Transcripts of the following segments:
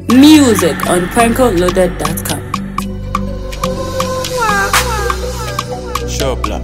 Music on prankoloaded.com. Sure, blah.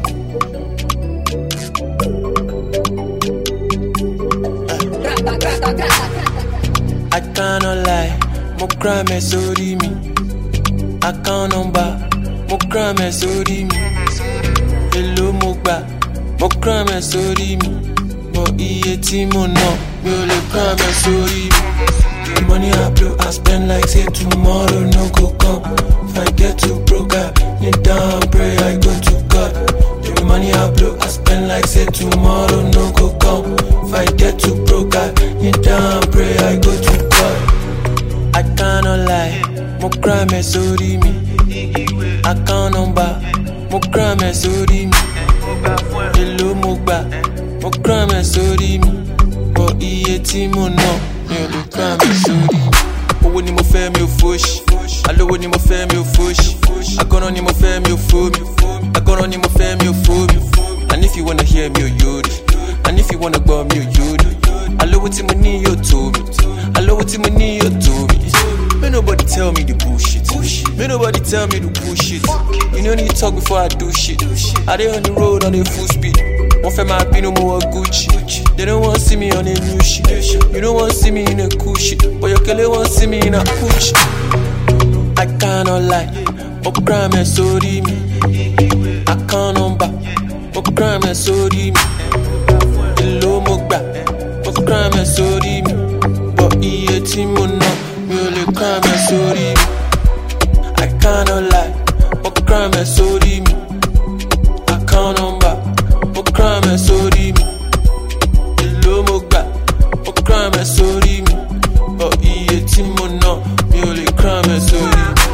I cannot lie, mo crime sórí mi. Account number, mo crime sórí mi. Èló mo gbà, mo crime sórí mi. But iye tí mo ná, mi ò lè crime sórí mi. The money I blow, I spend like say tomorrow no go come. If I get too broke, I kneel down, pray, I go to God. The money I blow, I spend like say tomorrow no go come. If I get too broke, I kneel down, pray, I go to God. I cannot lie, mo crime sórí mi. Account number, mo crime sórí mi. Èló mo gbà, mo crime sórí mi. But iye tí mo ná, mi ò lè crime sórí mi. Owó ni mo fẹ́ mi ò fòṣì. Alówó ni mo fẹ́ mi ò fòṣì. Agọ́nà ni mo fẹ́ mi ò fò mi. Agọ́nà ni mo fẹ́ mi ò fò mi. And if you wanna hear mi ò yóòdì. And if you wanna gbọ́ mi ò yóòdì. Alówó tí mo ní yóò tó mi. Alówó tí mo ní yóò tó mi. May nobody tell me the bullshit. May nobody tell me the bullshit. You no need talk before I do shit. I dey on the road on a full speed. Wọ́n fẹ́ máa bínú mo wọ Gucci. They don't want see me on a new shit. You don't want see me in a cool shit. But your kele want see me in a Gucci. I cannot lie. Mo crime sórí mi. Account number. Mo crime sórí mi. Èló mo gbà. Mo crime sórí mi. But iye tí mo ná mi ò lè crime sórí mi. I cannot lie. Mo crime sórí mi. Account number. Mo crime sórí mi. Èló mo gbà. Mo crime sórí mi. But iye tí mo ná mi ò lè crime sórí mi.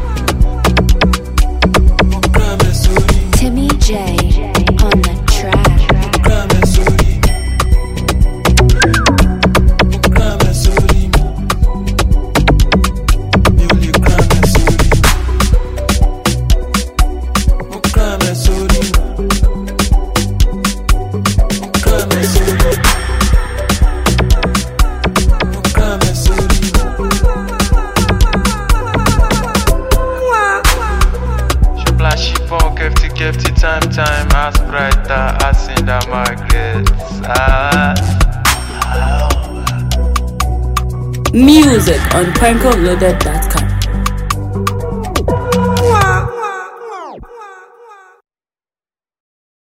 Mo crime sórí mi. Timmy J on the track. Crime sórí mi. Mo crime sórí mi. Mi ò lè crime sórí mi. Mo crime sórí mi. Mo crime sórí mi. Mo crime sórí mi. Flashy phone, kefty, kefty, time, time, as brighter, as in the market. Ah. Music on prankoloaded.com.